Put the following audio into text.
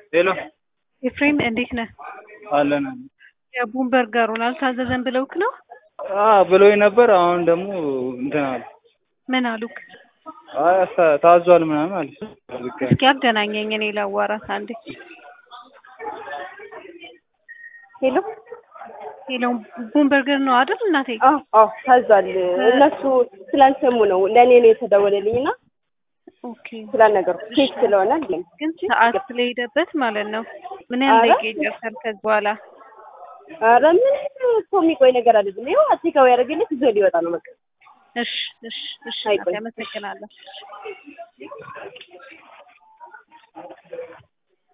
ሄሎ ኤፍሬም እንዴት ነህ? አለን የቡን በርገሩን አልታዘዘን ብለውክ ነው? ብሎኝ ነበር። አሁን ደግሞ እንትን አለ። ምን አሉክ? አይ አስታ- ታዟል ምናምን አለ። እስኪ አገናኘኝ እኔ ላዋራት አንዴ። ሄሎ ሄሎ ቡን በርገር ነው አይደል እናቴ? አዎ አዎ ታዟል። እነሱ ስላልሰሙ ነው ለእኔ ነው የተደወለልኝ እና ኦኬ ስላልነገሩ ኬክ ስለሆነ አለኝ። ግን ሰዓት ስለሄደበት ማለት ነው። ምን ያህል ኧረ? ደቂቃ ይደርሳል ከዚህ በኋላ? ኧረ ምንም እኮ የሚቆይ ነገር አይደለም። ይኸው አቴካዊ ያደረገልኝ ይዞ ሊወጣ ነው በቃ። እሺ እሺ እሺ አይቆይም። አመሰግናለሁ።